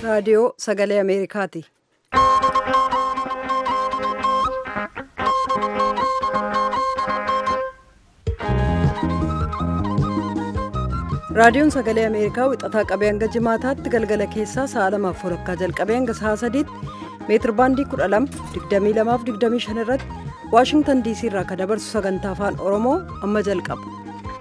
raadiyoo sagalee ameerikaati raadiyoon sagalee ameerikaa wixataa qabee hanga jimaataatti galgala keessaa sa'a lamaaf walakkaa jalqabee hanga sa'a sadiitti meetir baandii 12 22 25 irratti waashingtan diisii irraa kan dabarsu sagantaa afaan oromoo amma jalqaba.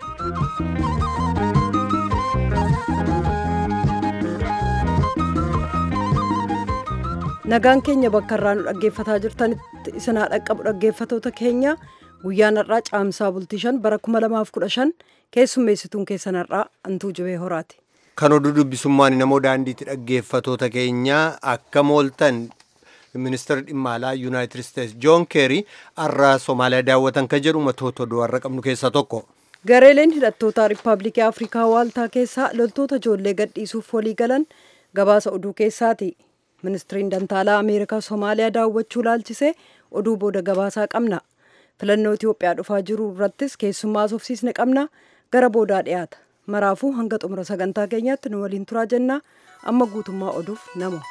nagaan keenya bakka irraa nu dhaggeeffataa jirtanitti isinaa dhaqqabu dhaggeeffatoota keenya guyyaan har'aa caamsaa bultii shan bara 2015 keessummeessituun keessan har'aa antuu jibee horaati. kan oduu dubbisummaan namoo daandiitti dhaggeeffatoota keenya akka mooltan ministeerri dhimma alaa yuunaayitid isteetsi joon keerii har'a soomaaliyaa daawwatan kan jedhu matoota oduu har'a qabnu keessaa tokko. gareeleen hidhattoota riippaabilikii afrikaa waaltaa keessaa loltoota ijoollee gadhiisuuf walii galan gabaasa oduu keessaati. ministiriin dantaalaa ameerikaa soomaaliyaa daawwachuu laalchisee oduu booda gabaasaa qabna filannoo itiyoophiyaa dhufaa jiru irrattis keessummaa sofsiisne qabna gara boodaa dhiyaata maraafuu hanga xumura sagantaa keenyaatti nu waliin turaa jennaa amma guutummaa oduuf nama.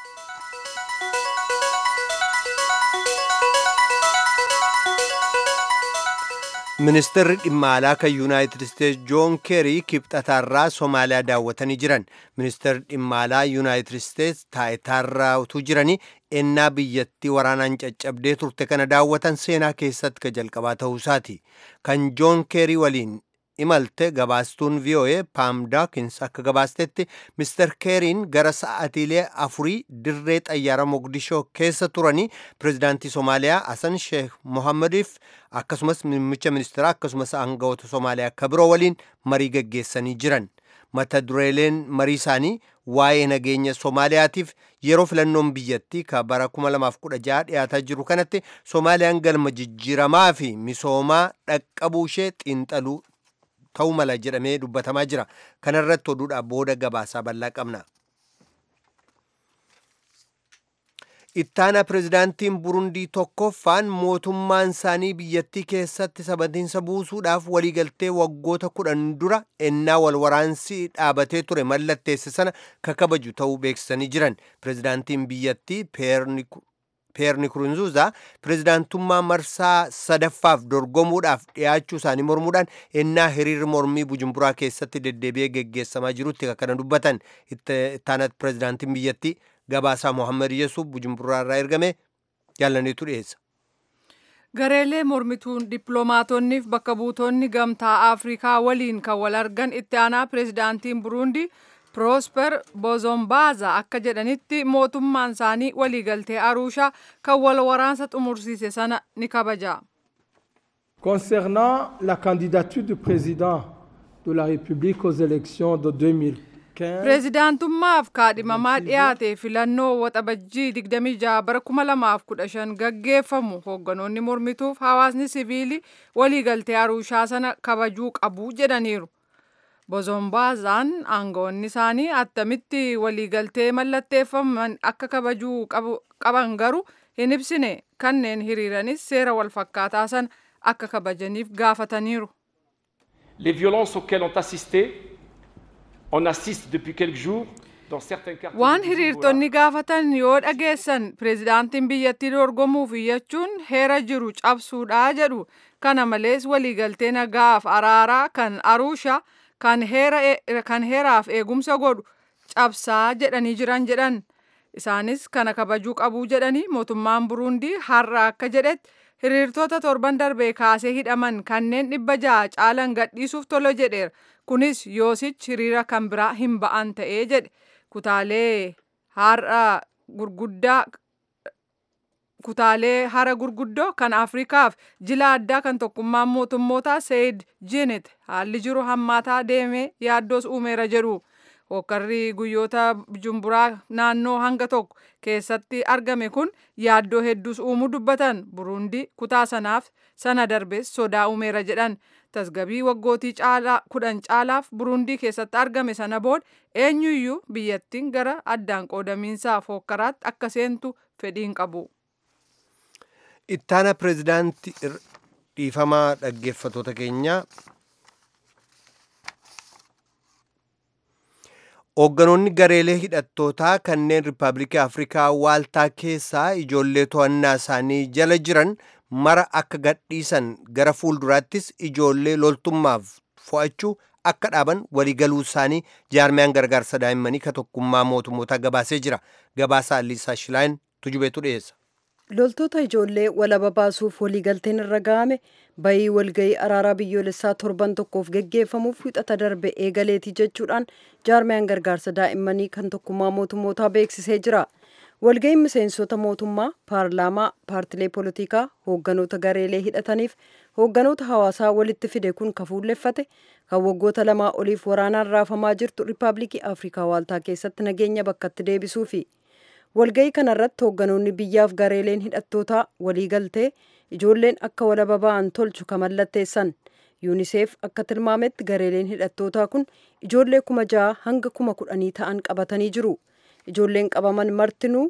ministeerri dhimma alaa kan yuunaayitid isteetsi joon keerii kibxataarraa soomaaliyaa daawwatanii jiran ministeerri dhimma alaa yuunaayitid isteetsi taayitaarraa utuu jiranii ennaa biyyattii waraanaan caccabdee turte kana daawwatan seenaa keessatti ka jalqabaa ta'uusaati kan joon keerii waliin imalte gabaastuun voa paam daakins akka gabaastetti mister keeriin gara sa'atiilee afurii dirree xayyaara mogdishoo keessa turanii pirezidaantii soomaaliyaa hasan sheekh mohammadiif akkasumas muummicha ministeeraa akkasumas aangawoota soomaaliyaa akka biroo waliin marii gaggeessanii jiran mata dureeleen marii isaanii waa'ee nageenya soomaaliyaatiif yeroo filannoon biyyattii ka bara 2016 dhiyaataa jiru kanatti soomaaliyaan galma jijjiiramaa fi misoomaa dhaqqabuu ishee xiinxaluu ta'uu mala jedhamee dubbatamaa jira kanarratti oduudhaa booda gabaasaa bal'aa qabna. ittaana pirezidaantiin burundii tokkoffaan mootummaan isaanii biyyattii keessatti sabatiinsa buusuudhaaf waliigaltee waggoota kudhan dura ennaa wal waraansi dhaabatee ture mallatteesse sana kakabaju ta'uu beeksisanii jiran pirezidaantiin biyyattii peer nikurunzuuza pirezidaantummaa marsaa sadaffaaf dorgomuudhaaf dhiyaachuu isaanii mormuudhaan ennaa hiriirri mormii bujumburaa keessatti deddeebi'ee geggeessamaa jirutti kana dubbatan ittaanat pirezidaantiin biyyattii gabaasaa mohammad yesuuf bujumburaa irraa ergame jaallaniitu dhiyeessa. gareelee mormituun dippiloomaatonni fi bakka buutonni gamtaa afrikaa waliin kan wal argan itti aanaa pirezidaantiin buruundii Prosper Bozombaaza akka jedhanitti mootummaan isaanii waliigaltee Arushaa kan wal waraansa xumursiise sana ni kabaja. Concernant la candidature du président de la République aux élections de 2015, Pireezidaantummaaf kaadhimamaa dhiyaate filannoo waxabajjii 26 bara 2015 gaggeeffamu hoogganoonni mormituuf hawaasni siviilii waliigaltee Arushaa sana kabajuu qabu jedhaniiru. Bozombaazaan aangawoonni isaanii attamitti waliigaltee mallatteeffaman akka kabajuu qaban garuu hin ibsine kanneen hiriiranis seera walfakkaataa sana akka kabajaniif gaafataniiru. Les violences auxquelles ont assisté, on assiste depuis quelques jours dans certains quartiers. Waan hiriirtonni gaafatan yoo dhageessan pireezidaantiin biyyattii dorgomuuf iyyachuun heera jiru cabsuudha jedhu. Kana malees waliigaltee nagaaf araaraa kan Arushaa kan heeraaf eegumsa godhu cabsaa jedhanii jiran jedhan isaanis kana kabajuu qabuu jedhanii mootummaan buruundii har'a akka jedhetti hiriirtota torban darbee kaasee hidhaman kanneen dhibba ja'a caalan gadhiisuuf tolo jedheera kunis yoosichi hiriira kan biraa hin ba'an ta'ee jedhe kutaalee har'a gurguddaa kutaalee hara gurguddoo kan afrikaaf jila addaa kan tokkummaan mootummootaa seeyid jinet haalli jiru hammaataa deemee yaaddoos uumeera jedhu hokkarri guyyoota bujumburaa naannoo hanga tokko keessatti argame kun yaaddoo hedduus uumuu dubbatan buruundii kutaa sanaaf sana darbees sodaa uumeera jedhan tasgabii waggootii caalaa kudhan caalaaf buruundii keessatti argame sana booda eenyuyyuu biyyattiin gara addaan qoodamiinsaaf hokkaraatti akka seentu fedhiin qabu. ittaana pireezidaantii dhiifamaa dhaggeeffatoota keenyaa Hoogganoonni gareelee hidhattootaa kanneen Rippaabilikii Afrikaa waaltaa keessaa ijoollee to'annaa isaanii jala jiran mara akka gadhiisan gara fuulduraattis ijoollee loltummaaf fo'achuu akka dhaaban waliigaluu isaanii jaarmiyaan gargaarsa daa'immanii ka tokkummaa mootummoota gabaasee jira. Gabaasaa Liisaa Shilaayin tujubeetu dhiyeessa. loltoota ijoollee walaba baasuuf waliigalteen irra ga'ame bayii walgayii araaraa biyyoolessaa torban tokkoof geggeeffamuuf wixata darbe eegaleetii jechuudhaan jaarmiyaan gargaarsa daa'immanii kan tokkummaa mootummootaa beeksisee jira. walga'iin miseensota mootummaa paarlaamaa paartilee poolitikaa hoogganoota gareelee hidhataniif hoogganoota hawaasaa walitti fide kun kafuulleffate kan waggoota lamaa oliif waraanaan raafamaa jirtu riippaabilikii afrikaa waaltaa keessatti nageenya bakkatti deebisuufi. walga'ii kanarratti hoogganoonni biyyaaf gareeleen hidhattootaa waliigaltee ijoolleen akka walaba ba'an tolchu kan mallatteessan yuuniseef akka tilmaametti gareeleen hidhattootaa kun ijoollee kuma ja'a hanga kuma kudhanii ta'an qabatanii jiru ijoolleen qabaman martinuu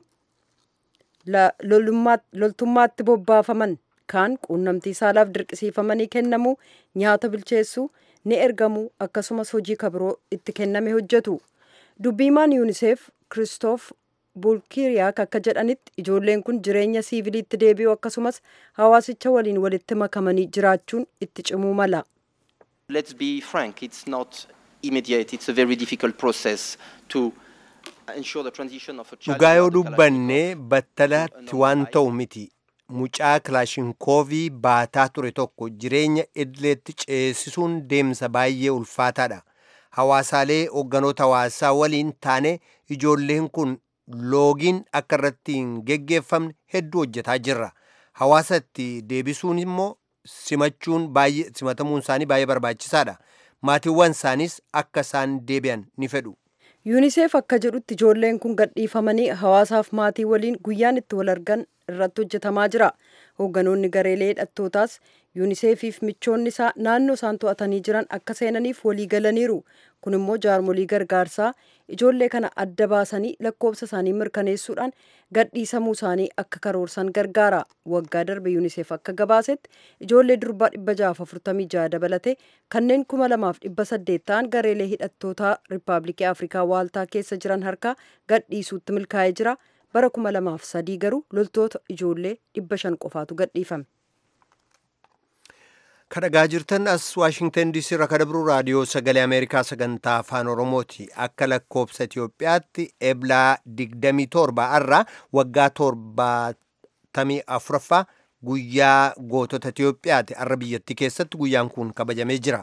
loltummaatti bobbaafaman kaan quunnamtii saalaaf dirqisiifamanii kennamuu nyaata bilcheessuu ni ergamuu akkasumas hojii kabiroo itti kenname hojjetu dubbiimaan yuuniseef kiristoof bulkiiriyaak akka jedhanitti ijoolleen kun jireenya siiviliitti deebi'u akkasumas hawaasicha waliin walitti makamanii jiraachuun itti cimuu mala. Let's be frank, it's not immediate, it's a very difficult process to ensure the transition of a child. Dhugaa yoo dubbanne battalatti waan ta'u miti. Mucaa kilaashinkoovii baataa ture tokko jireenya idileetti ceesisuun deemsa baay'ee ulfaataadha. Hawaasaalee hoogganoota hawaasaa waliin taane ijoolleen kun loogiin akka irratti hin geggeeffamne hedduu hojjetaa jirra. Hawaasa itti deebisuun immoo simachuun baay'ee simatamuun isaanii baay'ee barbaachisaadha. Maatiiwwan isaaniis akka isaan deebi'an ni fedhu. yuuniseef akka jedhutti ijoolleen kun gadhiifamanii hawaasaaf maatii waliin guyyaan itti wal argan irratti hojjetamaa jira. Hoogganoonni gareelee hidhattootaas yuuniseefiif michoonni isaa naannoo isaan to'atanii jiran akka seenaniif walii galaniiru. Kun immoo jaarmolii gargaarsaa ijoollee kana adda baasanii lakkoofsa isaanii mirkaneessuudhaan gadhiisamuu isaanii akka karoorsan gargaara. Waggaa darbe yuuniseef akka gabaasetti ijoollee durbaa dhibba jahaaf afurtamii jaha dabalatee kanneen kuma lamaaf dhibba saddeet ta'an gareelee hidhattootaa riippaabilikii Afrikaa waaltaa keessa jiran harkaa gadhiisuutti milkaa'ee jira. Bara kuma lamaaf sadii garuu loltoota ijoollee dhibba shan qofaatu gadhiifame. kadhagaa jirtan as waashingtan diisii irraa kadabru raadiyoo sagalee ameerikaa sagantaa afaan oromooti akka lakkoobsa itiyoophiyaatti eblaa 27 irraa waggaa 74ffaa guyyaa gootota itiyoophiyaati arra biyyattii keessatti guyyaan kun kabajamee jira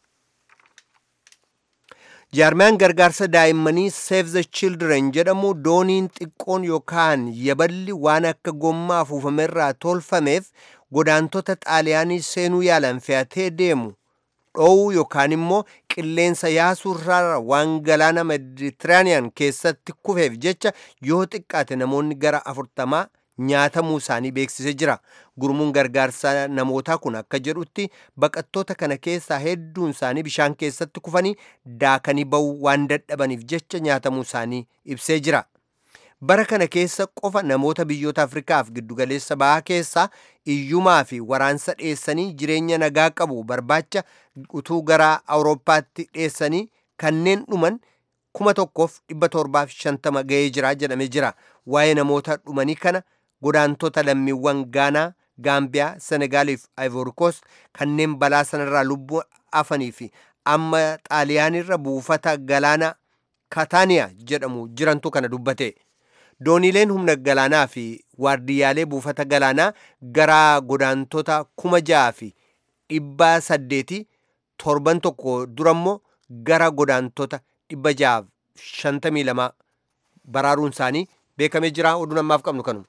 jaarmiyaan gargaarsa daa'immanii save the children jedhamu dooniin xiqqoon yookaan yaballi waan akka gommaa afuufamerraa tolfameef godaantota xaaliyaanii seenuu yaalan fe'atee deemu dhoowuu yookaan immoo qilleensa yaasuurraa waan galaana meditiraaniyaan keessatti kufeef jecha yoo xiqqaate namoonni gara afurtamaa nyaatamuu isaanii beeksisee jira gurmuun gargaarsa namootaa kun akka jedhutti baqattoota kana keessaa hedduun isaanii bishaan keessatti kufanii daakanii ba'uu waan dadhabaniif jecha nyaatamuu isaanii ibsee jira. bara kana keessa qofa namoota biyyoota afrikaaf giddugaleessa bahaa keessaa iyyumaa fi waraansa dheessanii jireenya nagaa qabu barbaacha utuu gara awurooppaatti dheessanii kanneen dhuman kuma tokkoof dhibba torbaaf shantama ga'ee jira jedhamee jira waa'ee namoota dhumanii kana godaantota lammiiwwan gaanaa gaambiyaa senegaaliif ivoorikoos kanneen balaa sanarraa lubbuu afanii fi amma xaaliyaanirra buufata galaana kataaniyaa jedhamu jirantu kana dubbate. dooniileen humna galaanaa fi waardiyyaalee buufata galaanaa gara godaantota kuma ja'a fi dhibba saddeeti torban tokko durammoo gara godaantota dhibba ja'a shantamii lama baraaruun isaanii beekamee jira oduu ammaaf qabnu kanuma.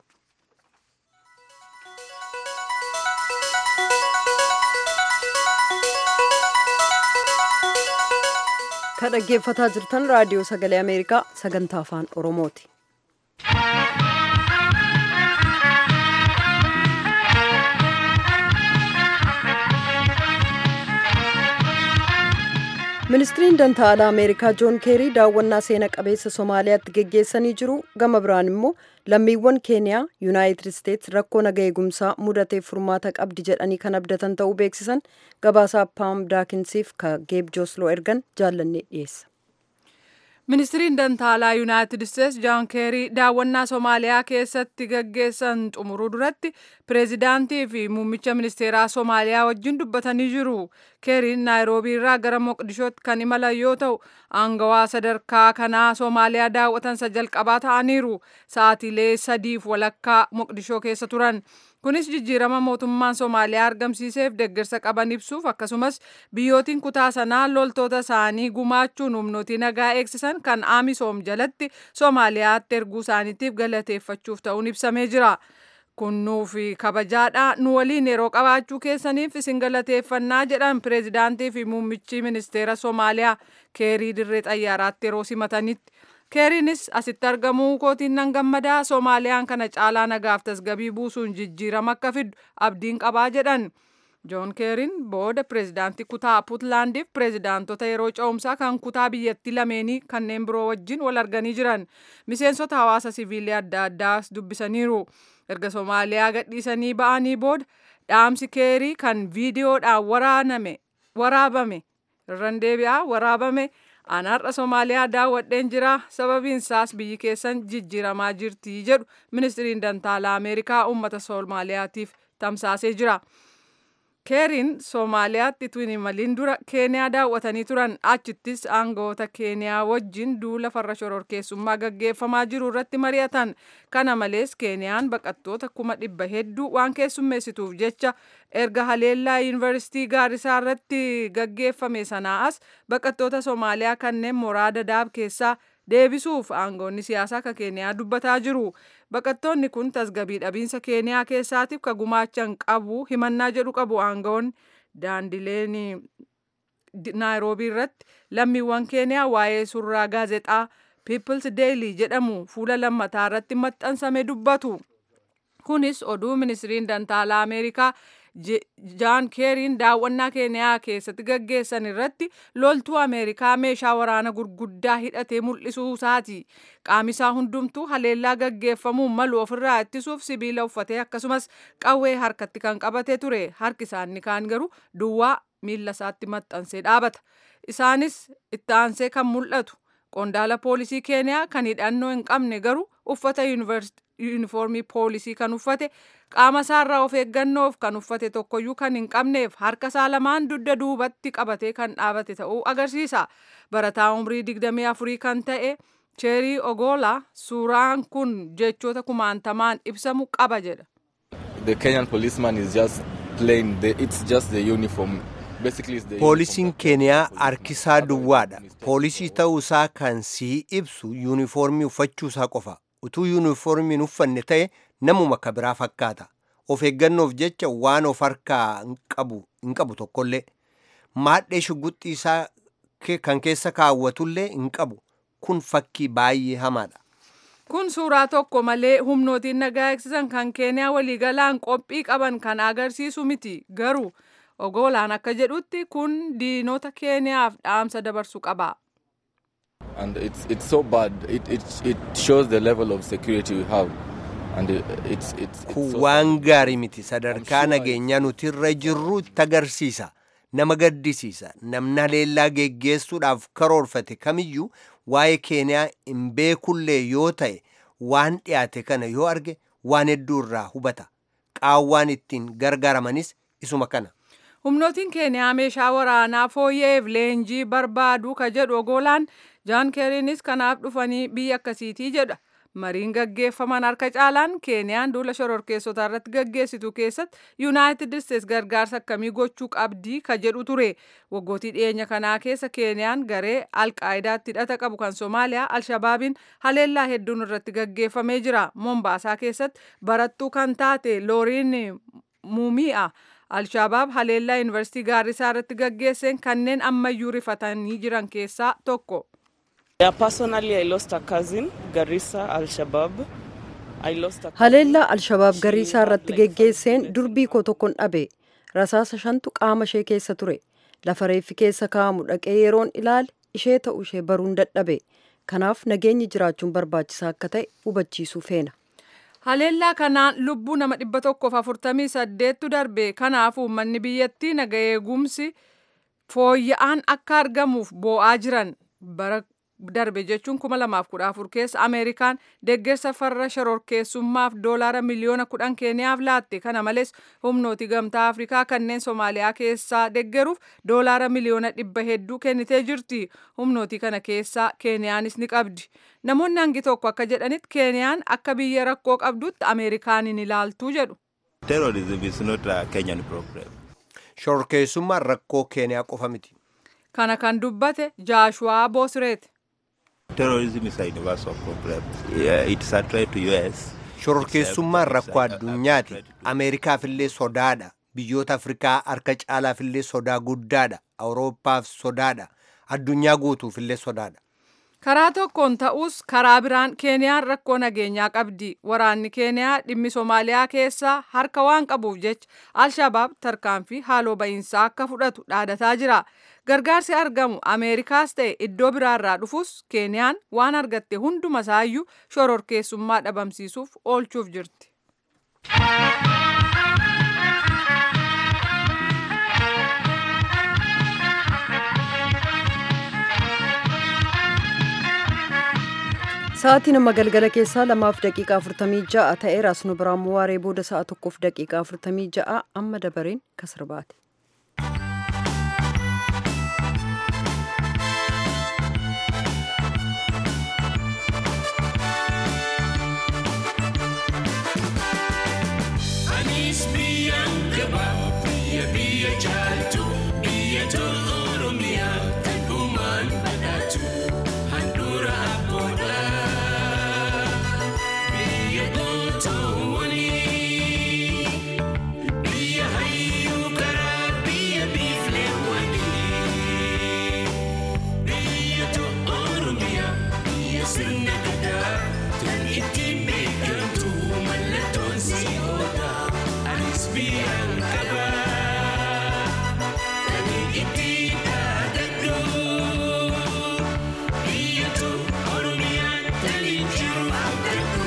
Kan dhaggeeffataa jirtan raadiyoo sagalee Ameerikaa sagantaa afaan Oromooti. ministiriin dantaa alaa ameerikaa joon keerii daawwannaa seena qabeessa somaaliyaatti geggeessanii jiru gama biraan immoo lammiiwwan keeniyaa yuunaayitid isteets rakkoo naga eegumsaa mudateef furmaata qabdi jedhanii kan abdatan ta'uu beeksisan gabaasaa paam daakinsiif ka geeb joosloo ergan jaallannee dhiyeessa. Ministiriin Dantaalaa Yuunaayitid Isteets Jaan Keerii daawwannaa Somaaliyaa keessatti gaggeessan xumuruu duratti pireezidaantii fi muummicha ministeeraa Somaaliyaa wajjin dubbatanii jiru. Keeriin Naayiroobii irraa gara Moqdishootti kan imalan yoo ta'u, aangawaa sadarkaa kanaa Somaaliyaa daawwatan isa jalqabaa ta'aniiru. Sa'aatiilee sadiif walakkaa Moqdishoo keessa turan. Kunis jijjiirama mootummaan Somaaliyaa argamsiiseef deeggarsa qaban ibsuuf akkasumas biyyootiin kutaa sanaa loltoota isaanii gumaachuun humnootii nagaa eegsisan kan Amisoom jalatti Somaaliyaatti erguu isaaniitiif galateeffachuuf ta'uun ibsamee jira. Kun nuufi kabajaadha nu waliin yeroo qabaachuu keessaniif isin galateeffannaa jedhan pireezidaantii fi muummichi ministeera Somaaliyaa keerii dirree xayyaaraatti yeroo simatanitti. keeriinis asitti argamuu kootiin nan gammadaa soomaaliyaan kana caalaa nagaaf tasgabii buusuun jijjiirama akka fiddu abdiin qabaa jedhan joon keeriin booda pireezidaantii kutaa puutlaandiif pireezidaantota yeroo ce'umsaa kan kutaa biyyattii lameenii kanneen biroo wajjin wal arganii jiran miseensota hawaasa siviilii adda addaas dubbisaniiru erga soomaaliyaa gadhiisanii ba'anii booda dhaamsi keerii kan viidiyoodhaan waraaname waraabame irran deebi'aa waraabame Anaarra Somaaliyaa daawwadheen jira sababiin isaas biyyi keessan jijjiiramaa jirti jedhu ministiriin dantaalaa Ameerikaa uummata Somaaliyaatiif tamsaasee jira. Keeriin Somaaliyaatti utuu hin imaliin dura Keeniyaa daawwatanii turan achittis aangawoota Keeniyaa wajjin duula farra shororkeessummaa gaggeeffamaa jiru irratti mari'atan. Kana malees Keeniyaan baqattoota kuma dhibba hedduu waan keessummeessituuf jecha erga haleellaa yuunivarsiitii gaarisaa irratti gaggeeffame sanaa as baqattoota Somaaliyaa kanneen mooraa Dadaab keessaa deebisuuf aangoonni siyaasaa ka Keeniyaa dubbataa jiru. Baqattoonni kun tasgabii dhabiinsa Keeniyaa keessaatiif ka gumaachan qabu himannaa jedhu qabu aangoonni daandileen Naayiroobii irratti lammiiwwan Keeniyaa waa'ee surraa gaazexaa People's Daily jedhamu fuula lammataa irratti maxxansame dubbatu. Kunis oduu ministiriin dantaalaa Ameerikaa jaan keeriin daawwannaa keeniyaa keessatti gaggeessan irratti loltuu ameerikaa meeshaa waraana gurguddaa hidhatee mul'isuu isaati qaamisaa hundumtuu haleellaa gaggeeffamuun malu ofirraa ittisuuf sibiila uffatee akkasumas qawwee harkatti kan qabate ture harki isaanii kaan garuu duwwaa miilla isaatti maxxansee dhaabata isaanis itti aansee kan mul'atu qondaala poolisii keeniyaa kan hidhannoo hin qabne garuu uffata yuunifoormii poolisii kan uffate qaama isaarraa of eeggannoof kan uffate tokkoyyuu kan hin qabneef harka isaa lamaan dugda duubatti qabatee kan dhaabate ta'uu agarsiisa. Barataa umrii digdamii afurii kan ta'e Cheerii Ogola suuraan kun jechoota kumaantamaan ibsamu qaba jedha. The Kenyan policeman is just plain, the, it's just the uniform. Poolisiin Keeniyaa harkisaa duwwaadha. Poolisii ta'uusaa kan sii ibsu yuunifoormii uffachuusaa qofa. Utuu yuunifoormiin uffanne ta'e namuma ka biraa fakkaata. Of eeggannoof jecha waan of harkaa hin qabu tokkollee. Maadhee shugguxxii isaa kan keessa kaawwatullee hin qabu. Kun fakkii baay'ee hamaadha. Kun suuraa tokko malee humnootiin nagaa eegsisan kan Keeniyaa waliigalaan qophii qaban kan agarsiisu miti. Garuu Ogolaan akka jedhutti kun diinota Keeniyaaf dhaamsa dabarsu qaba. And it's, it's so bad. It, it, it shows the level of security we have. And it, it's, it's, Kun waan gaarii miti sadarkaa nageenyaa nuti irra jirru itti agarsiisa. Nama gaddisiisa. Namni haleellaa geggeessuudhaaf karoorfate kamiyyuu waa'ee Keeniyaa hin beekullee yoo ta'e waan dhiyaate kana yoo arge waan hedduu irraa hubata. Qaawwaan ittiin gargaaramanis isuma kana. Humnootiin Keeniyaa meeshaa waraanaa fooyyeef leenjii barbaadu ka jedhu Ogolaan Jaan Keeriinis kanaaf dhufanii biyya akkasiitii jedha. Mariin gaggeeffaman harka caalaan Keeniyaan duula shororkeessotaa irratti gaggeessitu keessatti Yuunaayitid Isteets gargaarsa akkamii gochuu qabdii ka jedhu ture. Waggootii dhiyeenya kanaa keessa Keeniyaan garee Alqaayidaatti hidhata qabu kan Somaaliyaa Alshabaabiin haleellaa hedduun irratti gaggeeffamee jira. Mombaasaa keessatti barattuu kan taate Looriin Muumi'a. Alshabaab haleellaa yuunivarsiitii Gaarrisaa irratti gaggeesseen kanneen ammayyuu rifatanii jiran keessaa tokko. Yeah, personally, I lost a cousin, Garissa, Al-Shabaab. I lost a Haleellaa Alshabaab Gariisaa irratti geggeesseen durbii koo tokkon dhabe. Rasaasa shantu qaama ishee keessa ture. Lafa reeffi keessa kaa'amu dhaqee yeroon ilaale ishee ta'uu ishee baruun dadhabe. Kanaaf nageenyi jiraachuun barbaachisaa akka ta'e hubachiisuu feena. Haleellaa kanaan lubbuu nama dhibba tokkoof afurtamii saddeettu darbe. Kanaaf uummanni biyyattii naga eegumsi fooyya'aan akka argamuuf boo'aa jiran. Bara darbe jechuun 2014 keessa ameerikaan deeggarsa farra shororkeessummaaf doolaara miliyoona 10 keeniyaaf laatte kana malees humnooti gamtaa afrikaa kanneen soomaaliyaa keessaa deeggaruuf doolaara miliyoona dhibba hedduu kennitee jirti humnooti kana keessaa keeniyaanis ni qabdi namoonni hangi tokko akka jedhanitti keeniyaan akka biyya rakkoo qabdutti ameerikaanin ilaaltuu jedhu. Terrorism is not a Kenyan problem. Shororkeessummaan rakkoo keeniyaa qofa miti. Kana kan dubbate Jaashuwaa Boosreeti. Terrorism is a universal problem. Yeah, it's a threat to US. Shororkeessummaan rakkoo addunyaati. Ameerikaafillee sodaadha. Biyyoota Afrikaa harka caalaafillee sodaa guddaadha. Awurooppaaf sodaadha. Addunyaa guutuufillee sodaadha. Karaa tokkoon ta'us karaa biraan Keeniyaan rakkoo nageenyaa qabdi. Waraanni Keeniyaa dhimmi Soomaaliyaa keessaa harka waan qabuuf jecha Alshabaab tarkaanfii haaloo ba'iinsaa akka fudhatu dhaadataa jira. Gargaarsi argamu Ameerikaas ta'e iddoo biraarraa dhufus Keeniyaan waan argatte hunduma isaayyuu shororkeessummaa dhabamsiisuuf oolchuuf jirti. Sa'aatii nama galgala keessaa lamaaf daqiiqaa afurtamii ja'a ta'eera asnu biraan waaree booda sa'a tokkoof daqiiqaa afurtamii ja'a amma dabareen kasirbaati. Anis biyyaan qaba biyya biyya jaaltu biyya tolu oromiyaa kan uumaan badhaatu handhuura abboodha biyya gootoowwanii biyya hayyuu karaa biyya biifleewwanii biyya tolu oromiyaa biyya sirna gadaa kan ittiin beekamtu mallattoon si oola. Anis biyyaan qaba kan ittiin dhaadadhu biyya tolu oromiyaan kan jiru abdadhu.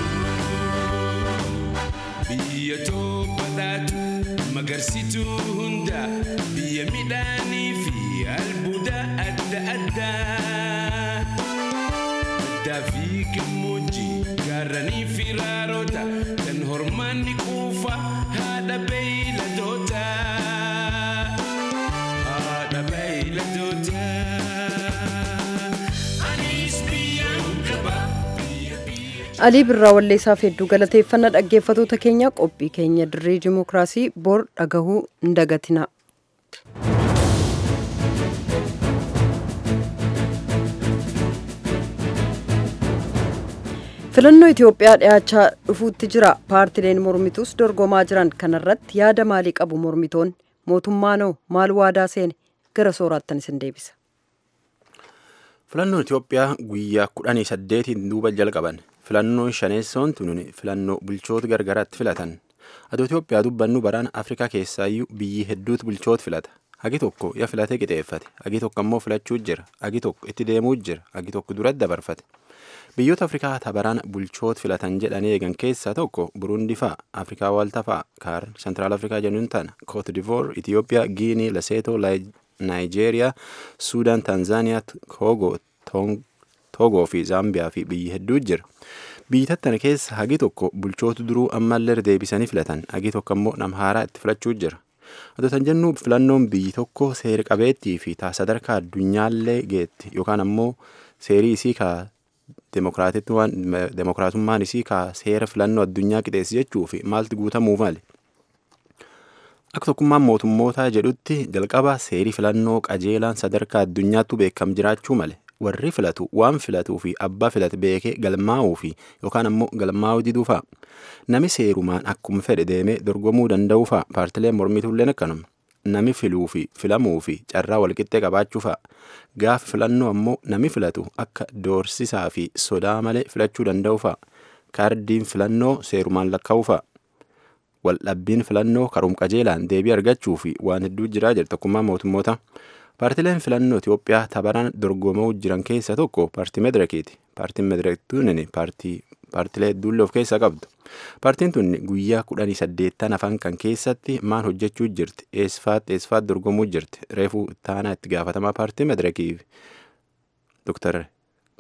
Biyya tolu badhaatu magarsituu hunda biyya midhaanii fi albuuda adda addaa. Baddaa fi gammoojjii gaarranii fi raaroota kan hormaanni quufa haadha beeyladoota. Haadha beeyladoota. Anis biyyaan qaba. Alii Birraa Walleessaaf hedduu galateeffannaa dhaggeeffatoota keenya qophii keenya dirree dimookiraasii bor dhagahuu hin dagatina. Filannoo Itoophiyaa dhiyaachaa dhufuutti jira. Paartileen mormituus dorgomaa jiran kanarratti yaada maalii qabu mormitoonni? Mootummaanoo maal waadaa seene? Gara sooraattan isin deebisa. Filannoon Itoophiyaa guyyaa kudhanii saddeetiin duuba jalqaban. Filannoon shaneessoon tun filannoo bulchoota gargaraatti filatan. Adoo Itoophiyaa dubbannu baraan Afrikaa keessaayyuu biyyi hedduutu bulchoota filata. Hagi tokko ya filatee qixeeffate. Hagi tokko ammoo filachuu jira. Hagi tokko itti deemuu jira. Hagi tokko duratti dabarfate. Biyyoota Afrikaa tabaraan bulchoota filatan jedhanii eegan keessaa tokko Burundi fa'a, Afrikaa Waaltaa fa'a, Kaar, Sentiraal Afrikaa jennuun tana, Koot Divoor, Itiyoophiyaa, Giinii, Leseetoo, Naayijeeriyaa, Suudaan, Taanzaaniyaa, Koogoo, Toogoo fi Zaambiyaa fi biyyi hedduu jira. Biyyi tattana keessa hagi tokko bulchoota duruu ammallee deebisanii filatan, hagi tokko ammoo nama haaraa itti filachuu jira. Adotan jennu filannoon biyyi tokko seera qabeettii fi sadarkaa addunyaallee geetti yookaan ammoo seerii isii kaa demokiraatummaan isii kaa seera filannoo addunyaa qixeessi jechuu fi maalti guutamuu mali. Akka tokkummaan mootummootaa jedhutti jalqaba seerii filannoo qajeelaan sadarkaa addunyaattu beekam jiraachuu male. Warri filatu waan filatuu fi abbaa filate beekee galmaa'uu fi yookaan ammoo galmaa'uu diduu fa'a. Nami seerumaan akkuma fedhe deemee dorgomuu danda'uu fa'a. Paartileen mormituulleen akkanuma. Nami filuu fi filamuu fi carraa walqixxee qabaachuu fa'a. Gaafa filannoo ammoo nami filatu akka doorsisaa fi sodaa malee filachuu danda'u fa'a. Kaardiin filannoo seerumaan lakkaa'uu fa'a. Waldhabbiin filannoo karoom qajeelaan deebii argachuu fi waan hedduu jiraa jira tokkummaa mootummoota. Paartileen filannoo Itoophiyaa tabaraan dorgomaa jiran keessaa tokko paartii Medrekiiti. Paartiin Medrek tunin paartilee hedduullee of keessaa qabdu. Paartiin tun guyyaa kudhanii saddeettan afaan kan keessatti maal hojjechuu jirti? Eesfaatti eesfaatti dorgomuu jirti? Reefuu taanaa itti gaafatamaa paartii Medrekiif Dr.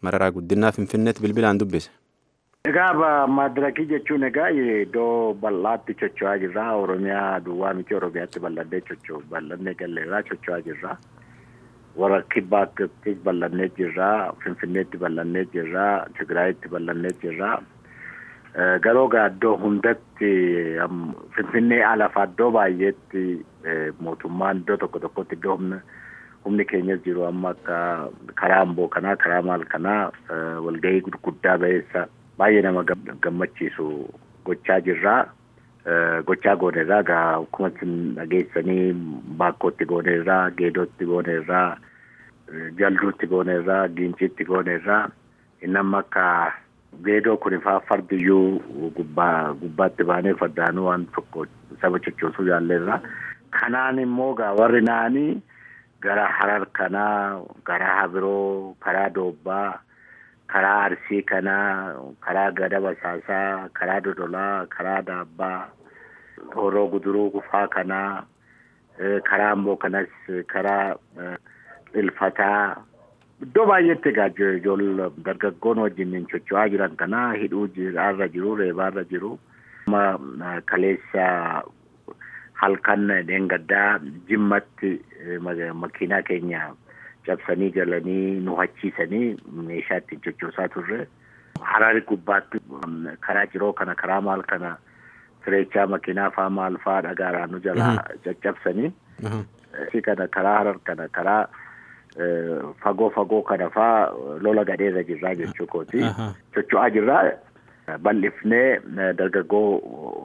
mararaa guddinaa finfinneetti bilbilaan dubbise. Egaa madirakii jechuun egaa iddoo bal'aatti socho'aa jirra. Oromiyaa duwwaa miti Oromiyaatti bal'annee socho'u bal'annee galleerraa socho'aa jirra. Warra kibbaatti bal'annee jirra. Finfinneetti bal'annee jirra. Tigraayitti bal'annee jirra. Garuu egaa iddoo hundatti Finfinnee alafa iddoo baay'eetti mootummaan iddoo tokko tokkotti iddoo humna humni keenyas jiru amma akka karaa amboo kanaa karaa maal kanaa walgahii gurguddaa ba'eessa baay'ee nama gammachiisu gochaa jirraa. Gochaa goonerraa egaa akkuma dhageessanii baakkootti goonerraa, geedootti goonerraa, jalduutti goonerraa, giinciitti goonerraa inni amma akka geedoo kun faa fardiyyuu gubbaa gubbaatti baanee fardaanuu waan tokko saba cochoosuu yaalleerra. Kanaan immoo gaa warri naanii gara harar kanaa, gara habiroo, karaa doobbaa, karaa arsii kanaa, karaa gada basaasaa, karaa dodolaa, karaa daabbaa, horoo guduruu kufaa kanaa, karaa amboo kanas, karaa ilfataa, iddoo baay'eetti egaa ijoollee dargaggoon wajjin socho'aa jiran kana hidhuu irra jiru reebaarra jiru. Kaleessa halkan dheengaddaa jimmatti makiinaa keenya cabsanii galanii nu hachiisanii meeshaa ittiin sochoosaa turre. Harari gubbaatti karaa jiroo kana karaa maal kana sireechaa makiinaa faa maal faa dhagaadhaan nu jalaa caccabsanii. kana karaa harar kana karaa fagoo fagoo kana faa lola gadheerra jirraa jechuu kooti. Socho'aa jirraa bal'ifnee dargaggoo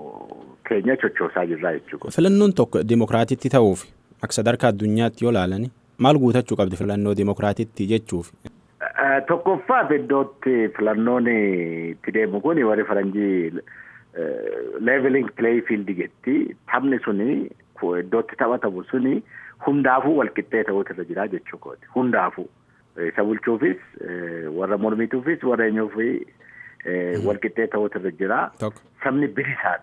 keenya sochoosaa jirraa jechuu kooti. Filannoon tokko dimokiraatitti ta'uuf akka sadarkaa addunyaatti yoo ilaalani maal guutachuu qabdi filannoo dimokiraatitti jechuuf. Tokkoffaaf iddootti filannoon itti deemu kun warri faranjii leveling play field jetti taphni suni iddootti taphatamu suni hundaafuu walqixxee ta'uutu irra jira jechuu kooti hundaafuu isa bulchuufis warra mormituufis warra eenyuufi walqixxee ta'uutu irra jira sabni bilisaan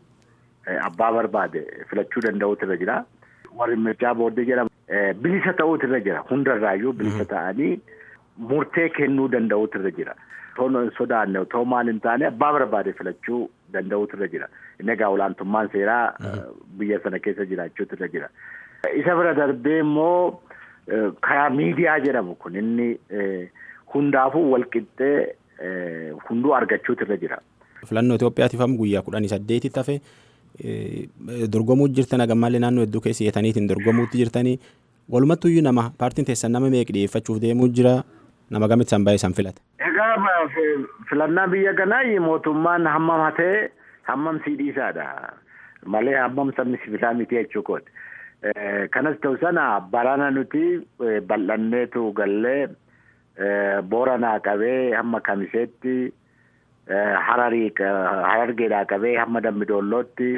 abbaa barbaade filachuu danda'uutu irra jira warri mircaa booddee jedhamu bilisa ta'uutu irra jira hundarraayyuu bilisa ta'anii murtee kennuu danda'uutu irra jira. Otoo sodaanne otoo maal hin taane abbaa barbaade filachuu danda'uutu irra jira. Inni egaa olaantummaan seeraa biyya sana keessa jiraachuutu irra jira. Isa bira darbee immoo karaa miidiyaa jedhamu kun inni hundaafuu walqixxee hunduu argachuutu irra jira. Filannoo Itoophiyaatiif amma guyyaa kudhanii saddeetitti hafe dorgomuu jirtan hagammallee naannoo hedduu keessa hiyyataniitiin dorgomuutti jirtanii walumattuyyuu nama paartiin teessan nama meeqa dhiyeeffachuuf deemuu jira nama gamitti san baay'ee san filata. Egaa filannaa biyya kanaa mootummaan hammam hatee hammam sii dhiisaadha malee hammam sabni sibiilaa miti jechuu kooti. Kanas ta'u sana barana nuti bal'anneetu gallee booranaa qabee hamma kamiseetti hararii harargeedhaa qabee hamma dambidoollootti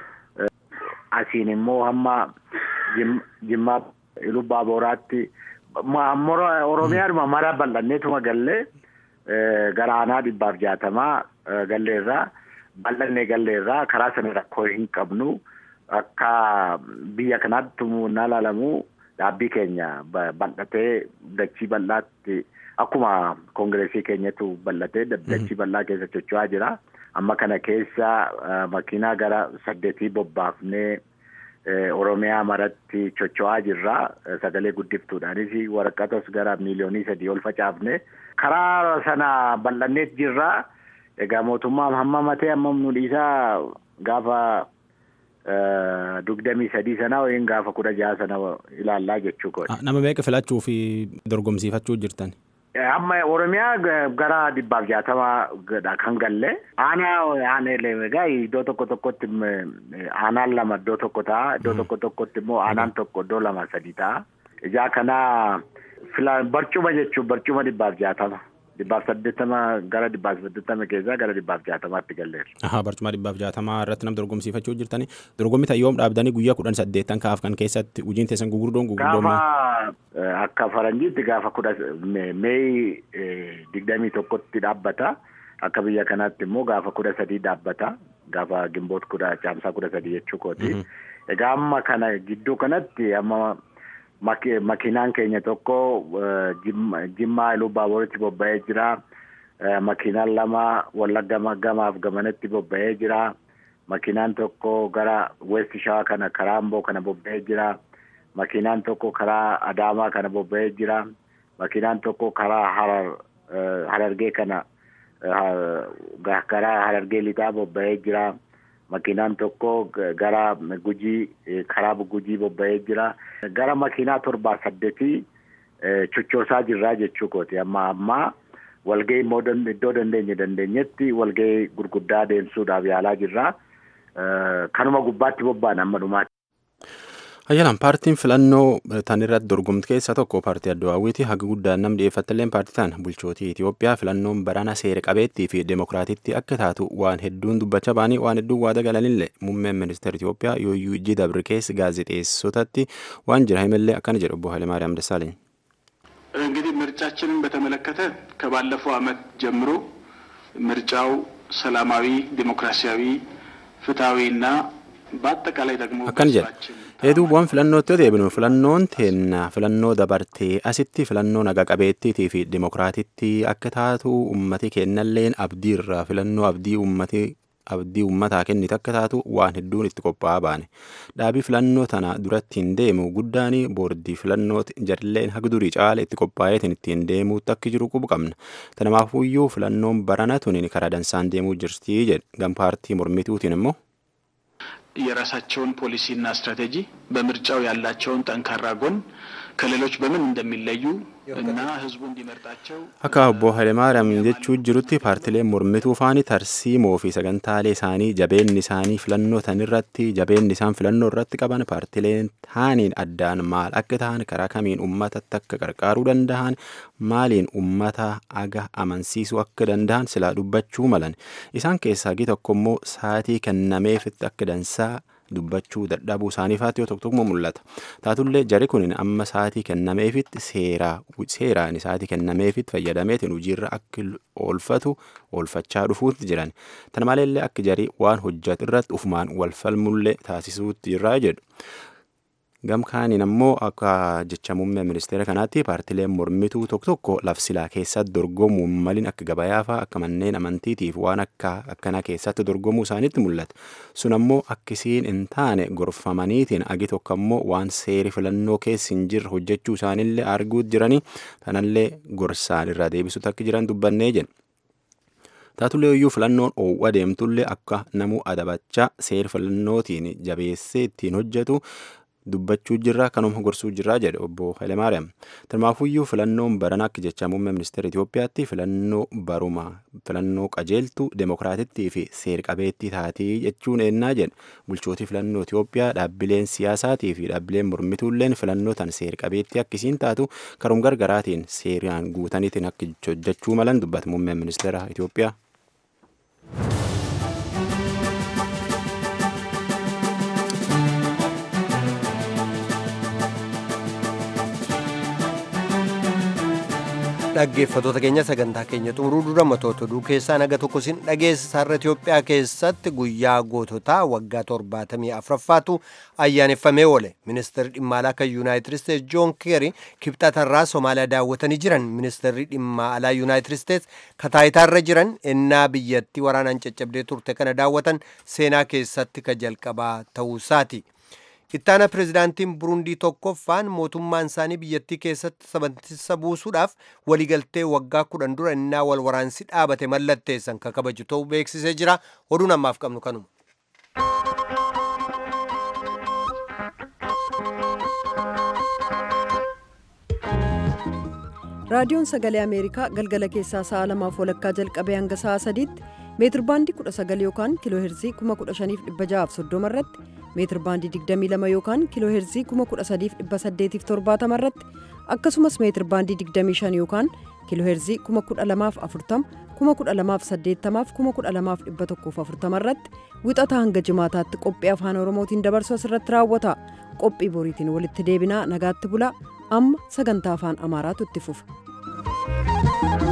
asiin immoo hamma jimmaa lubbaa booraatti oromiyaadhuma mara bal'anneetuma gallee gara aanaa dhibbaaf jaatamaa galleerraa bal'annee galleerraa karaa sana rakkoo hin qabnu akka biyya kanaatti na ilaalamu dhaabbii keenya bal'atee dachii bal'aatti akkuma koongireesii keenyatu bal'atee dachii bal'aa keessa socho'aa jira. Amma kana keessa makiinaa gara saddeetii bobbaafnee Oromiyaa maratti socho'aa jirra. Sagalee guddiftuudhaanis waraqatas gara miiliyoonii sadii ol facaafne. Karaa sana bal'anneet jirra. Egaa mootummaa hamma matee hammam nu dhiisaa gaafa dugdamii sadii sana yookiin gaafa kudha jaha sana ilaallaa jechuu kooti. Nama meeqa filachuu fi dorgomsiifachuu jirtan? Amma Oromiyaa gara dhibbaaf jaatamaa kan galle. Aanaa aaneelee egaa iddoo tokko tokkotti aanaan lama iddoo tokko ta'a. Iddoo tokko tokkotti immoo aanaan tokko iddoo lama sadi ta'a. Ijaa kana barcuma jechuun barcuma dhibbaaf jaatama. Dhibbaaf saddeettama gara dhibbaaf saddeettama keessaa gara dhibbaaf jaatamaatti galleera. Ahaa barcuma dhibbaaf jaatamaa irratti nama dorgomsiifachuu jirtanii dorgommii ta'e yoom dhaabdanii guyyaa kudhan saddeettan kaaf kan keessatti hojiin teessan gugurdoon gugurdoon. Gaafa akka faranjiitti gaafa kudha meeyi digdamii tokkotti dhaabbata. Akka biyya kanaatti immoo gaafa kudha sadii dhaabbata. Gaafa gimboot kudha caamsaa kudha sadii jechuu kooti. Egaa amma kana gidduu kanatti amma makiinaan keenya tokko jimmaa iluu baaburitti bobba'ee jira. Makiinaan lama wallagga gamaaf gamanatti bobba'ee jira. Makiinaan tokko gara West Shawaa kana karaa Amboo kana bobba'ee jira. Makiinaan tokko karaa Adaamaa kana bobba'ee jira. Makiinaan tokko karaa Harar Harargee kana karaa Harargee lixaa bobba'ee jira. Makiinaan tokko gara Gujii karaa Gujii bobba'ee jira. Gara makiinaa torbaa saddeetii chochoosaa jirraa jechuu kooti. Amma ammaa walgahii immoo iddoo dandeenye dandeenyetti walgahii gurguddaa deemsuudhaaf yaalaa jirra. Kanuma gubbaatti bobba'an amma dhumaatti. Ayyalaan paartiin filannoo tan irratti dorgomtu keessaa tokko paartii Addawaawwiiti haga guddaan nam dhiyeeffattilleen paartii tan bulchootii Itoophiyaa filannoon barana seera qabeettii fi demokiraatitti akka taatu waan hedduun dubbachaa baanii waan hedduun waada galanillee muummeen ministeera Itoophiyaa yooyyuu ijji dabre keessa gaazexeessotatti waan jira himallee akkana jedhu obbo Hayilemaariyaam Dassaaleny. እንግዲህ ምርጫችንን በተመለከተ ከባለፈው ዓመት ጀምሮ ምርጫው ሰላማዊ፣ ዲሞክራሲያዊ፣ ፍትሐዊና በአጠቃላይ ደግሞ akkana jedha hedduu bu'aan filannootti yoo deebinu filannoon teenna filannoo dabartee asitti filannoo naga qabeettiitii fi dimokiraatitti akka taatu ummati kennalleen abdii irraa filannoo abdii ummati abdii ummataa kennite akka taatu waan hedduun itti qophaa'aa baane dhaabii filannoo tana duratti hin deemu guddaan boordii filannooti jarleen haga durii caala itti qophaa'eetiin ittiin deemuutti akka jiru qubu qabna tanamaafuyyuu filannoon barana tuniin karaa dansaan deemuu jirtii jedhe gam paartii mormituutiin immoo የራሳቸውን ፖሊሲና ስትራቴጂ በምርጫው ያላቸውን ጠንካራ ጎን ከሌሎች በምን እንደሚለዩ እና ህዝቡ እንዲመርጣቸው akka obbo Hayilemaariyaam jechuu jirutti paartileen mormituu faani tarsiimoo fi sagantaalee isaanii jabeenni isaanii filannoo tan irratti jabeenni isaan filannoo irratti qaban paartileen taaniin addaan maal akka ta'an karaa kamiin ummatatti akka qarqaaruu danda'an maaliin ummata aga amansiisuu akka danda'an silaa dubbachuu malan isaan keessaa gi tokko immoo saatii kennameefitti akka dansaa dubbachuu dadhabuu isaaniifaatti yoo tokko tokko mul'ata taatullee jari kun amma saatii kennameefitti seeraa seeraan saatii kennameefitti fayyadameetiin hojiirra akka oolfatu oolfachaa dhufuutti jiran tana maleellee akka jarii waan hojjetu irratti ufumaan wal falmullee taasisuutti jirraa jedhu. gamkaaniin ammoo akka jecha muummee ministeera kanaatti paartileen mormituu tokko tokko lafsilaa keessatti dorgomuu maliin akka gabayaafaa akka manneen amantiitiif waan akka akkanaa keessatti dorgomuu isaaniitti mul'ata sun ammoo akkisiin hin taane gorfamaniitiin agi tokko ammoo waan seeri filannoo keessa hin jirre hojjechuu isaaniillee arguutti jiranii kanallee gorsaan irraa deebisuutti akka jiran dubbannee jenna. taatullee iyyuu filannoon oowwa deemtullee akka namuu adabachaa seera filannootiin jabeessee ittiin hojjetu dubbachuu jirra kanuma gorsuu jirraa jedhe obbo Hayilemaariyaam. Tanumaafuyyuu filannoon baran akka jecha muummee ministeera Itoophiyaatti filannoo baruma filannoo qajeeltu demokiraatittii fi seer qabeettii taatii jechuun eennaa jedhe bulchootii filannoo Itoophiyaa dhaabbileen siyaasaatii fi dhaabbileen mormituulleen filannoo tan seer qabeettii akkasiin taatu karum gargaraatiin seeraan guutaniitiin akka hojjechuu malan dubbata muummeen ministeera Itoophiyaa. dhaggeeffatoota keenya sagantaa keenya xumuruu dura matoota oduu keessaa naga tokko sin dhageessisa har'a Itoophiyaa keessatti guyyaa goototaa waggaa torbaatamii afuraffaatu ayyaaneffamee oole ministeerri dhimma alaa kan yuunaayitid isteets joon keeri kibxatarraa somaaliyaa daawwatanii jiran ministeerri dhimma alaa yuunaayitid isteets kataayitaarra jiran ennaa biyyattii waraanaan caccabdee turte kana daawwatan seenaa keessatti ka jalqabaa ta'uusaati. ittaana pirezidaantiin burundii tokkoffaan mootummaan isaanii biyyattii keessatti sabantisa buusuudhaaf waliigaltee waggaa kudhan dura innaa wal waraansi dhaabate mallatteessan ka kabaju ta'uu beeksisee jira oduun ammaaf qabnu kanuma. raadiyoon sagalee ameerikaa galgala keessaa sa'a lamaaf walakkaa jalqabee hanga sa'a sadiitti meetir baandii 19 yookaan kiiloo heerzii 15630 irratti meetir baandii 22 yookaan kiiloo heerzii 13870 irratti akkasumas meetir baandii 25 yookaan kiiloo heerzii 12040 12080 12140 irratti wixataa hanga jimaataatti qophii afaan oromootiin dabarsu asirratti raawwata qophii boriitiin walitti deebinaa nagaatti bulaa amma sagantaa afaan amaaraatu itti fufa.